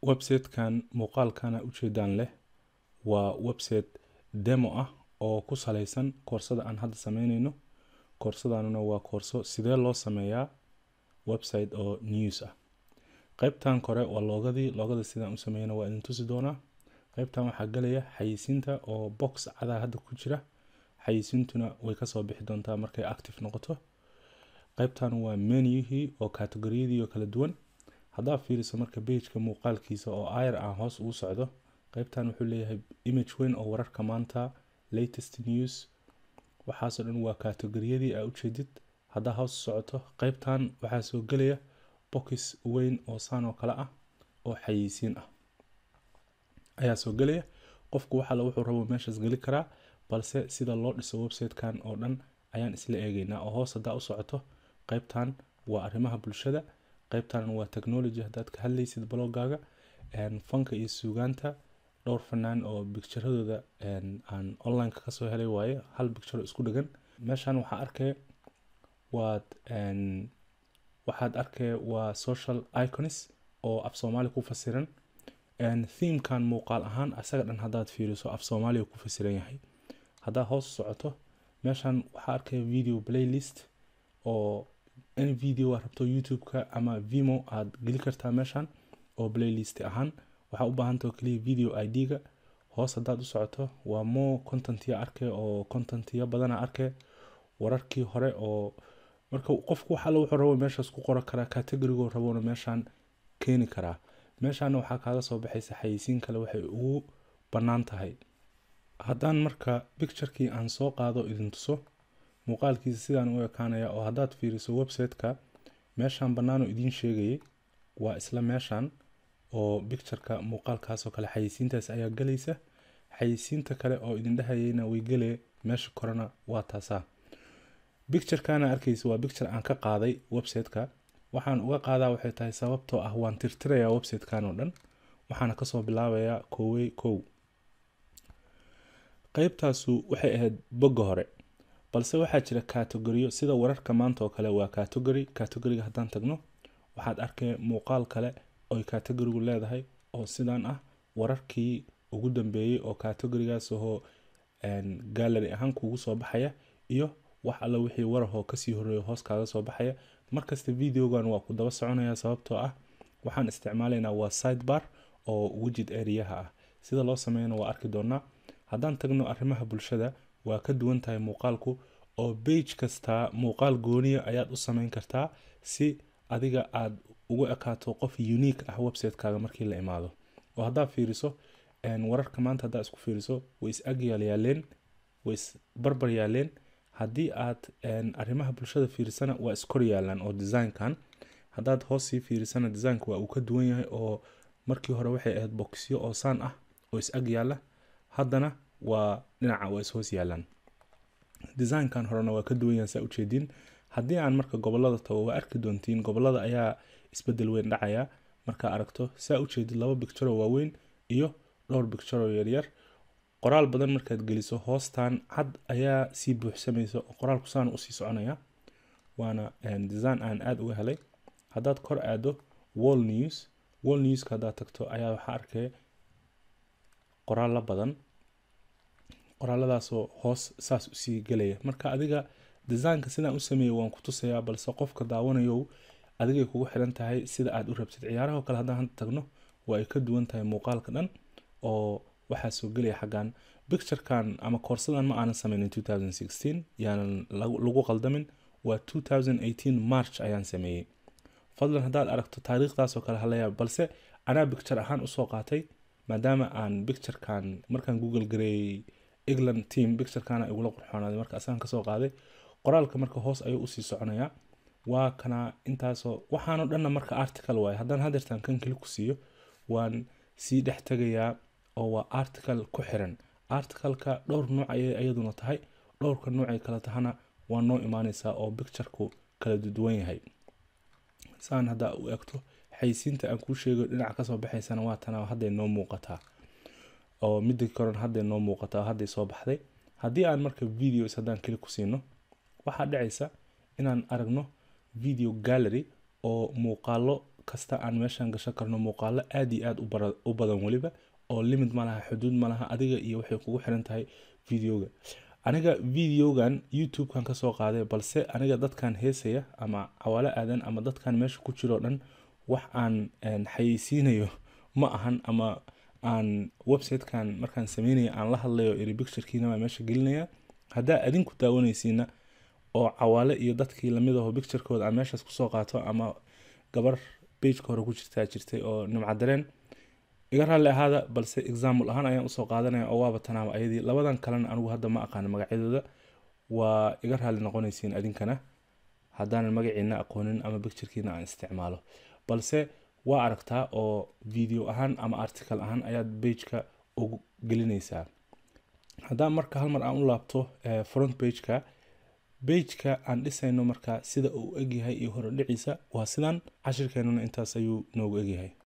websitekan muuqaalkana ujeedaan leh waa website demo ah oo ku saleysan koorsada aan hadda sameyneyno koorsadanuna waa koorso sidee loo sameeyaa website oo news ah qeybtan kore waa loogadii loogada sidaan u sameeyana waa idin tusi doonaa qeybtan waxaa galaya xayisiinta oo box cadaa hadda ku jira xayisiintuna way kasoo bixi doontaa markay active noqoto qeybtan waa menuhii oo kategoriyadii oo kala duwan haddaad fiiriso marka bageka muuqaalkiisa oo ayar aan hoos ugu socdo qeybtan wuxuu leeyahay image weyn oo wararka maanta latest news waxaasoo dhan waa kategoriyadii aa ujeedid haddaa hoos socoto qeybtan waxaa soo gelaya box weyn oo saan oo kale ah oo xayeysiin ah ayaa soo gelaya qofku waxale wuxuu rabo meeshaas geli karaa balse sida loo dhiso websitekan oo dhan ayaan isla eegeynaa oo hoos haddaa u socoto qeybtan waa arrimaha bulshada qeybtan waa technology haddaad ka hadlaysid blogaaga fanka iyo suugaanta dhowr fanaan oo bicturadooda aan onlineka kasoo helay waaye hal bicturo isku dhegan meeshan waxaa arkaya waad waxaad arkaya waa social iconis oo af soomaali ku fasiran themekan muuqaal ahaan asaga dhan haddaad fiiriso af soomaaliya ku fasiran yahay haddaad hoos socoto meeshan waxaa arkaya video playlist oo in video aad rabto youtube-ka ama vimo aad geli kartaa meeshan oo playlist ahaan waxaa u baahantao keliya video id-ga hoos haddaad u socoto waa more contentiya arkay oo contentiya badana arkay wararkii hore oo marka qofku wax alle wuxuu rabo meeshaas ku qoran karaa categorigo rabona meeshan keeni karaa meeshaana waxaa kaaga soo baxaysa xayeysiin kale waxay ugu bannaan tahay haddaan marka bicturekii aan soo qaado idin tuso muuqaalkiisa sidaan u ekaanaya oo haddaad fiiriso website-ka meeshan bannaanoo idiin sheegayay waa isla meeshan oo bictureka muuqaalkaasoo kale xayeysiintaas ayaa galaysa xayeysiinta kale oo idin dhehayayna way gelee meesha korena waa taasaa bicturekana arkaysa waa bicture aan ka qaaday website-ka waxaan uga qaadaa waxay tahay sababtoo ah waan tirtirayaa website-kan oo dhan waxaana kasoo bilaabayaa kowey kow qeybtaasu waxay ahayd bogga hore balse waxaa jira kategoriyo sida wararka maanta oo kale waa category categoriga haddaan tagno waxaad arkay muuqaal kale oy categorigu leedahay oo sidaan ah wararkii ugu dambeeyey oo categorigaas ahoo gallery ahaan kuugu soo baxaya iyo wax alle wixii warahoo kasii horeeyo hoos kaaga soo baxaya markasta videogan waa ku daba soconaya sababtoo ah waxaan isticmaalaynaa waa sidebar oo wejid areaha ah sida loo sameeyana waa arki doonaa haddaan tagno arrimaha bulshada waa ka duwan tahay muuqaalku oo bage kastaa muuqaal gooniya ayaad u sameyn kartaa si adiga aad ugu ekaato qof unique ah website-kaaga markii la imaado oo haddaad fiiriso wararka maanta haddaa isku fiiriso way is agyaal yaaleen way is barbar yaaleen haddii aad arrimaha bulshada fiirisana waa iskor yaalaan oo designkan haddaad hoos sii fiirisana designka waa uu ka duwan yahay oo markii hore waxay ahayd boxyo oo saan ah oo is ag yaala haddana waa dhinaca waa is hoos yaalaan designkan horena waa ka duwan yahay saa ujeediin haddii aan marka gobolada tago waa arki doontiin gobolada ayaa isbedel weyn dhacaya markaa aragto saa ujeedid laba bicturo waaweyn iyo dhowr bicturo yaryar qoraal badan markaad geliso hoostan cad ayaa sii buuxsamaysa oo qoraalku saan usii soconaya waana design aan aada uga helay haddaad kor aado wall news wall newska haddaad tagto ayaa waxaa arkaya qoraallo badan qoraaladaasoo hoos saas usii gelaya marka adiga designka sidaan u sameeyey waan ku tusayaa balse qofka daawanayow adigay kugu xiran tahay sida aad u rabtid ciyaaraha oo kale haddaan hadda tagno waa ay ka duwan tahay muuqaalka dhan oo waxaa soo gelaya xaggan bicturekan ama koorsadan ma aanan sameynin yaanan lagu qaldamin waa march ayaan sameeyey fadlan haddaad aragto taariikhdaasoo kale halayaab balse anaa bicture ahaan usoo qaatay maadaama aan bicturekan markaan google gareeyey england team bicturekana igula qurxoonaaday marka asagan kasoo qaaday qoraalka marka hoos ayuu usii soconayaa waa kana intaasoo waxaanoo dhanna marka article waaye haddaan hadeertaan kan keli ku siiyo waan sii dhex tegayaa oo waa article ku xiran articleka dhowr nuuc ayay iyaduna tahay dhowrka nuucay kala tahana waa noo imaaneysaa oo bictureku kala duwan yahay saan haddaa u egto xaysiinta aan kuu sheegayo dhinaca kasoo baxaysana waa tana hadday noo muuqataa oo midda koran hadday noo muuqataa hadday soo baxday haddii aan marka videos haddaan keli ku siino waxaa dhacaysa inaan aragno video gallery oo muuqaalo kasta aan meeshan gashan karno muuqaalo aad iyo aad u badan weliba oo limid ma laha xuduud ma laha adiga iyo waxay kugu xiran tahay videoga aniga videogan youtube-kan kasoo qaaday balse aniga dadkan heesaya ama cawaalo aadan ama dadkan meesha ku jiroo dhan wax aan xayeysiinayo ma ahan ama aan websitekan markaan sameynaya aan la hadlayo iri picturekiina baa meesha gelinaya haddaa adinku daawanaysiina oo cawaale iyo dadkii lamid aho picturekooda aan meeshaas kusoo qaato ama gabar bageka hore ku jirtaa jirtay oo nimcadareen iga raalli ahaada balse example ahaan ayaan usoo qaadanaya oo waaba tanaaba ayadii labadan kalena anigu hadda ma aqaano magacyadooda waa iga raalli noqonaysiin adinkana haddaanan magaciina aqoonin ama picturekiina aan isticmaalo balse waa aragtaa oo video ahaan ama article ahaan ayaad bageka ugu gelinaysaa haddaan marka hal mar aan u laabto front bageka bageka aan dhisayno marka sida uu egyahay iyo horodhiciisa waa sidan cashirkeenuna intaas ayuu noogu egyahay